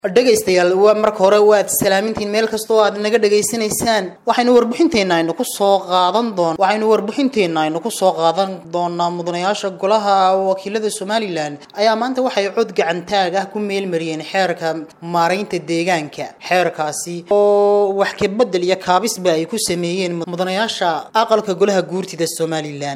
dhegaystayaal waa marka hore waad salaamintiin meel kasta oo aad naga dhegaysanaysaan waxaynu warbixinteenna aynu ku soo qaadan doon waxaynu warbixinteenna aynu ku soo qaadan doonaa mudanayaasha golaha wakiilada somalilan ayaa maanta waxay cod gacantaag ah ku meelmariyeen xeerka maaraynta deegaanka xeerkaasi oo wax kabedel iyo kaabisba ay ku sameeyeen mudanayaasha aqalka golaha guurtida somalilan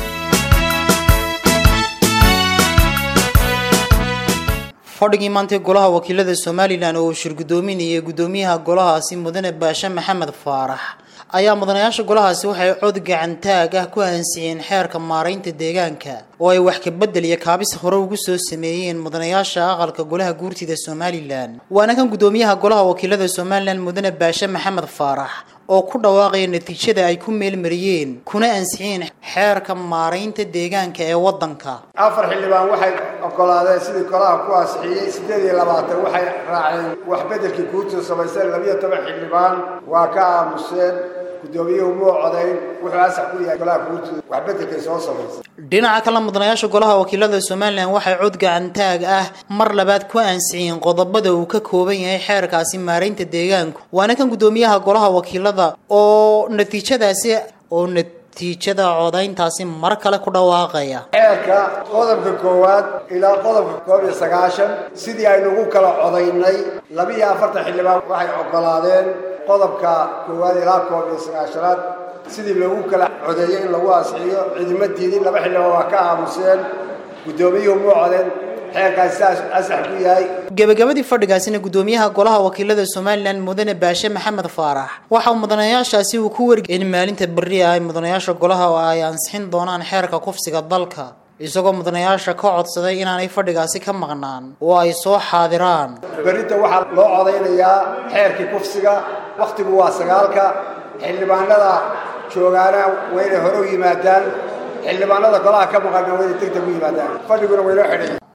fadhigii maantay golaha wakiilada somalilan oo uu shirgudoominayay guddoomiyaha golahaasi mudane baashe maxamed faarax ayaa mudanayaasha golahaasi waxay cod gacantaag ah ku ansixiyeen xeerka maaraynta deegaanka oo ay wax kabedel iyo kaabis hore ugu soo sameeyeen mudanayaasha aqalka golaha guurtida somalilan waana kan guddoomiyaha golaha wakiilada somalilan mudane baashe maxamed faarax oo ku dhawaaqaya natiijada ay ku meelmariyeen kuna ansixiyeen xeerka maaraynta deegaanka ee waddanka afar xildhibaan waxay ogolaadeen sidii golaha ku ansixiyey siddeed iyo labaatan waxay raaceen wax beddelkii guurtida samaysteen labiyo toban xildhibaan waa ka aamuseen guddoomiyuhu muu codayn wuxuu ansax ku yahay golaha guurtida wax beddelkay soo samaysay dhinaca kale mudanayaasha golaha wakiilada somalilan waxay cod gacantaag ah mar labaad ku ansixiyeen qodobada uu ka kooban yahay xeerkaasi maaraynta deegaanku waana kan guddoomiyaha golaha wakiilada oo natiijadaasi oo natiijada codayntaasi mar kale ku dhawaaqaya xeerka qodobka koowaad ilaa qodobka koob iyo sagaashan sidii aynu ugu kala codaynay labiiyo afartan xildhibaan waxay ogolaadeen qodobka koowaad ilaa koob iyo sagaashanaad sidii loogu kala codeeyey in lagu ansixiyo ciidamo diidin laba xildhibaan waa ka aamuseen guddoomiyuhu muu codeen xeerkaasi saas ansax ku yahay gebagabadii fadhigaasina guddoomiyaha golaha wakiilada somalilan mudane baashe maxamed faarax waxa mudanayaashaasi uu ku wargay in maalinta berri ah ay mudanayaasha golaha ay ansixin doonaan xeerka kufsiga dalka isagoo mudanayaasha ka codsaday inaanay fadhigaasi ka maqnaan oo ay soo xaadiraan berrinta waxaa loo codaynayaa xeerkii kufsiga wakhtigu waa sagaalka xildhibaanada joogaana waa inay hore u yimaadaan xildhibaanada golaha ka maqana waa inay deg deg u yimaadaan fadhiguna waynoo xidhay